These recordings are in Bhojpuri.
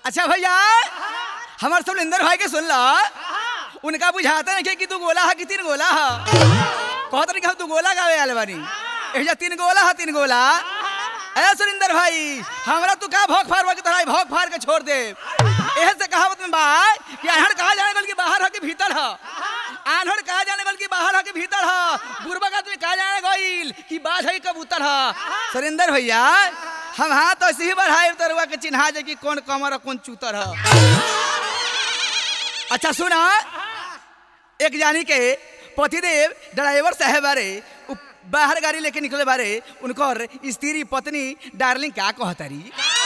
अच्छा भैया हमार सब इंदर भाई के सुन ला उनका बुझाता नहीं कि तू गोला है कि तीन गोला है कहत नहीं कि हम तू गोला गावे आले बानी एजा तीन गोला है तीन गोला ए सुरिंदर भाई हमरा तू का भौक फार के तोरा भौक फार के छोड़ दे एहे से कहावत में बा कि अनहड़ कहा जाने गल कि बाहर है कि भीतर है आन्हड़ कहा जाने गल कि बाहर है कि भीतर है बुरबक आदमी कहा जाने गइल कि बाज है कि कबूतर है सुरिंदर भैया हम हाथ ऐसे ही बढ़ाए तरुआ के चिन्हा जे कि कौन कमर और कौन चूतर है अच्छा सुना एक जानी के पतिदेव ड्राइवर साहब बारे उ बाहर गाड़ी लेके निकले बारे उनकर स्त्री पत्नी डार्लिंग का कहतारी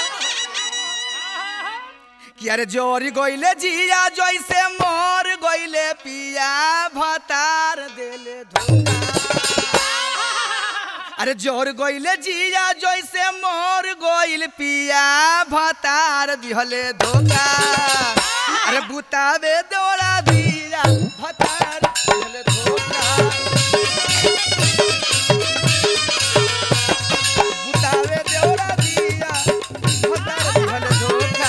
कि अरे जोरी गइले जिया जैसे मोर गइले पिया भतार देले धोखा अरे जोर गइले जिया जैसे मोर गइल पिया भतार दिहले धोखा अरे बुतावे दौड़ा दिया भतार दिहले धोखा बुतावे दौड़ा दिया भतार दिहले धोखा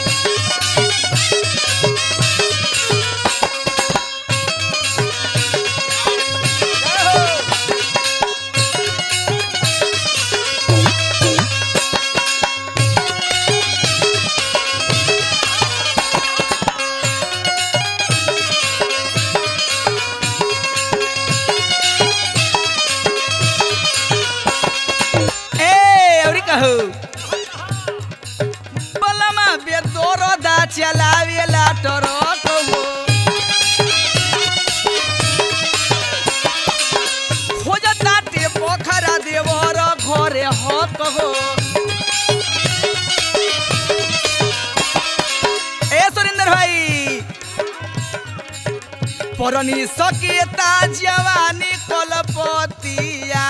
ए औरी कहू बलमा बे तोरो दा चलावेला टरक हो खोजता टे पोखरा देवर घरे हक हो ए सुरेंद्र भाई परनी सकेता जवानी कलपतिया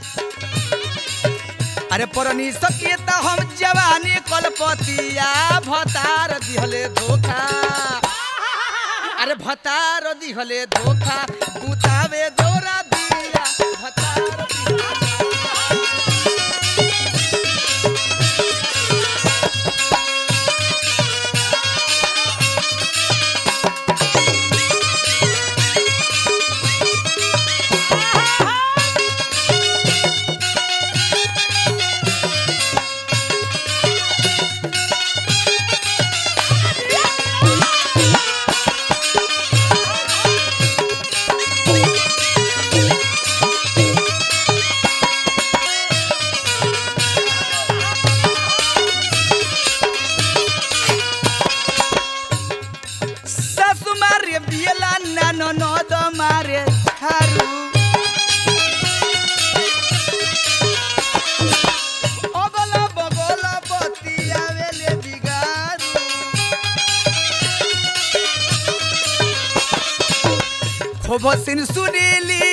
अरे परनी सकेता हम जवानी कलपतिया भतार दिहले धोखा अरे भतार दिहले धोखा बुतावे दौरा दिया भतार दिहले सासु मारे बियला नानो नद मारे थारू अगल बगल बतियावेले बिगारू खूब सिन सुनीली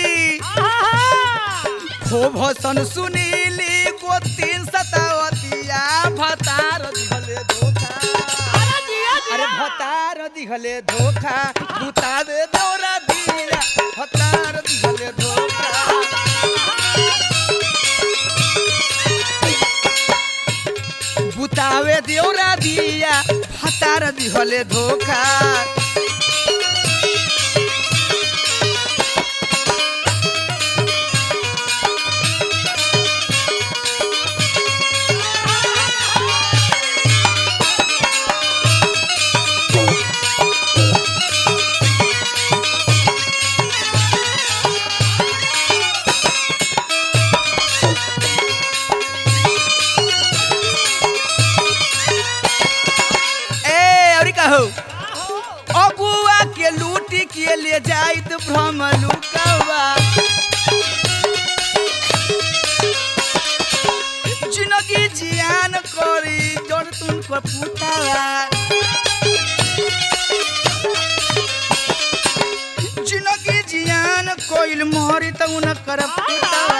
खूब सन सुनीली को तीन सतावतिया भतार दिहले धोखा अरे भतार दिहले धोखा बुतावे दौरा दिया भतार दिहले धोखा बुतावे दौरा दिया भतार दिहले धोखा ए और कहू अगुआ के लूटी के ले जाइत भ्रम लुकावा जिनगी जियान करी जन तुमको पुतावा जिनगी जियान कोइल मोहरी त उनकर पुतावा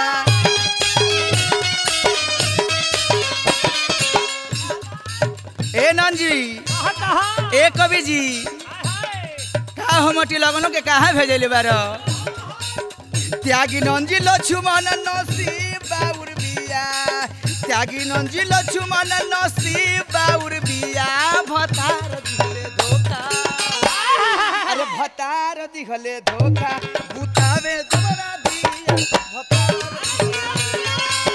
ए नंजी ए कवि जी का हमटी लगनो के कहा भेजले बार त्यागी नंजी लक्ष्मण नसीब बाउर बिया त्यागी नंजी लक्ष्मण नसीब बाउर बिया दिहले धोखा बुतावे देवरा दिया भतार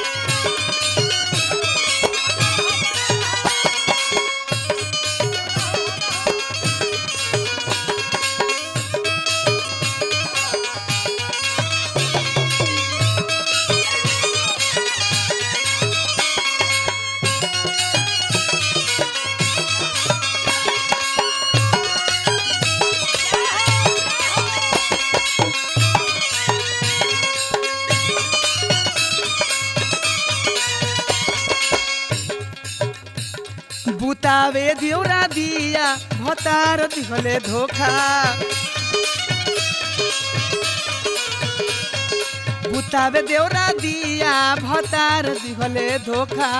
बुतावे देवरा दिया भतार दिहले धोखा बुतावे देवरा दिया भतार दिहले धोखा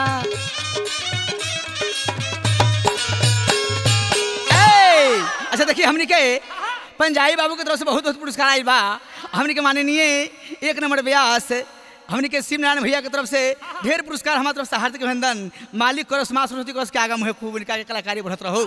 ए, अच्छा देखिए हमनी के पंजाबी बाबू के तरफ से बहुत बहुत पुरस्कार आयल बा हमनी के माननीय एक नंबर व्यास हमनी के शिव नारायण भैया के तरफ से ढेर पुरस्कार हमारे तरफ से हार्दिक अभिनंदन मालिक करस माँ सरस्वती करस के आगा मुहे खूब इनका के कलाकारी बढ़त रहो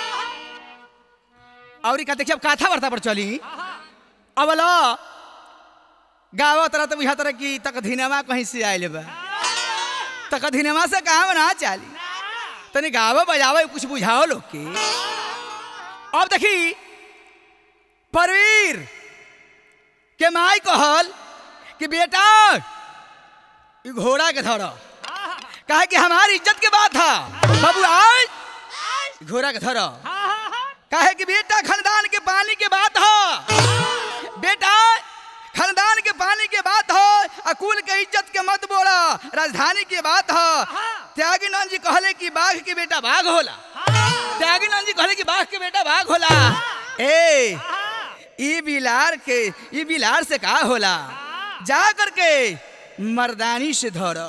और का देखिए अब कथा वार्ता पर चली अब लो गावा तरह तो बुझा तरह की तक धीनमा कहीं से आयल बा तक धीनमा से कहाँ ना चाली तनी गावा बजावा कुछ बुझाओ लोग के अब देखी परवीर के माई कहल कि बेटा ई घोड़ा के धर कहे कि हमारी इज्जत के बात था बाबू आज घोड़ा के धर कहे कि बेटा खानदान के पानी के बात हो बेटा खानदान के पानी के बात हो अकुल के इज्जत के मत बोला राजधानी की बात हो त्यागीनंद जी कहले कि बाघ के बेटा बाघ होला त्यागीनंद जी कहले कि बाघ के बेटा बाघ होला ए ई बिलार के ई बिलार से का होला जा करके मर्दानी से धर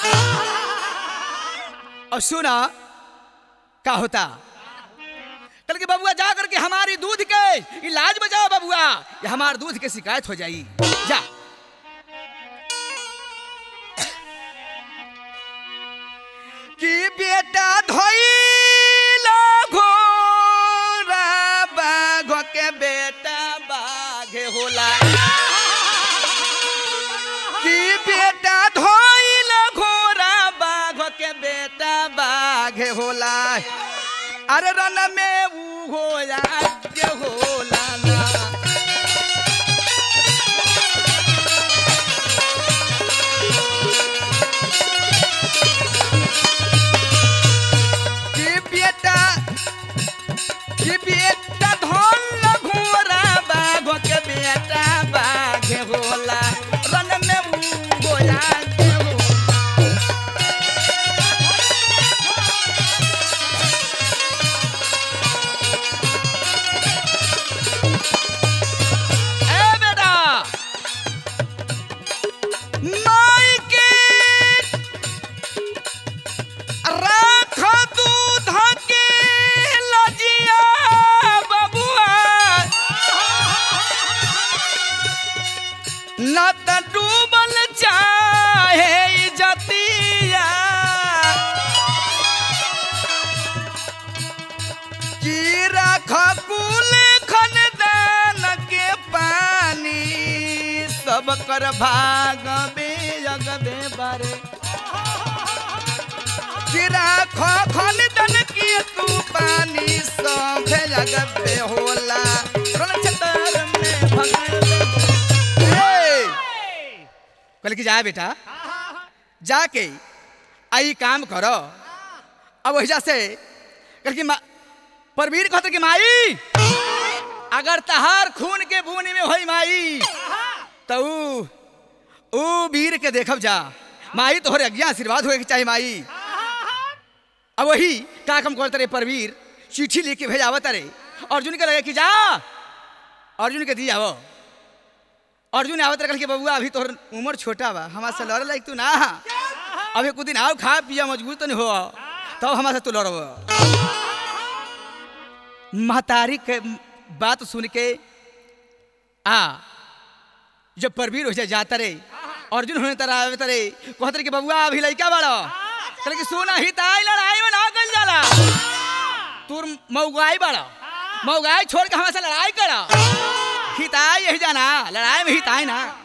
और सुना का होता कल के बबुआ जा करके हमारी दूध के इलाज बजाओ बबुआ ये हमारे दूध के शिकायत हो जाई जा कि बेटा धोइला घोड़ा बाघ के बेटा बाघ होला कि बेटा धोइला घोड़ा बाघ के बेटा बाघ होला अरे रन में ऊ होला जे होला ना कि बेटा कि बेटा धोल घोड़ा बाघ के बेटा बाघ होला रन में ऊ होला जे होला ए बेटा माई के राख दूध के लजिया बबुआ न त डूबल चाहे जतिया की राख कुल खनदान के पानी सब कर भाग बेजग बे बारे गिरा खो खन दन की तू पानी सब जग पे होला रण छतर में भगल कल की जा बेटा जाके आई काम करो अब वही से कल की मा- परवीर कहते कि माई अगर तहार खून के बूनी में होई माई तो ऊ ऊ वीर के देखब जा माई तोहरे अज्ञा आशीर्वाद होए के चाहे माई अब वही का कम करते रे परवीर चिट्ठी लेके भेजावत रे अर्जुन के लगे कि जा अर्जुन के दी आवो अर्जुन आवत रखल के बबुआ अभी तोहर उम्र छोटा बा हमारे से लड़े लायक तू ना हा। अभी कुछ दिन आओ खा पिया मजबूत तो नहीं हो तब हमारे से तू लड़ब महतारी के बात सुन के आ जब परवीर हो जाए जाता रे अर्जुन होने तरह आवे तरे कहते रे कि बबुआ अभी लड़का बड़ा कहले कि सुना ही ताई लड़ाई में ना कल जाला तू मऊगाई बड़ा मऊगाई छोड़ के हमारे से लड़ाई करा हिताई यही जाना लड़ाई में हिताई ना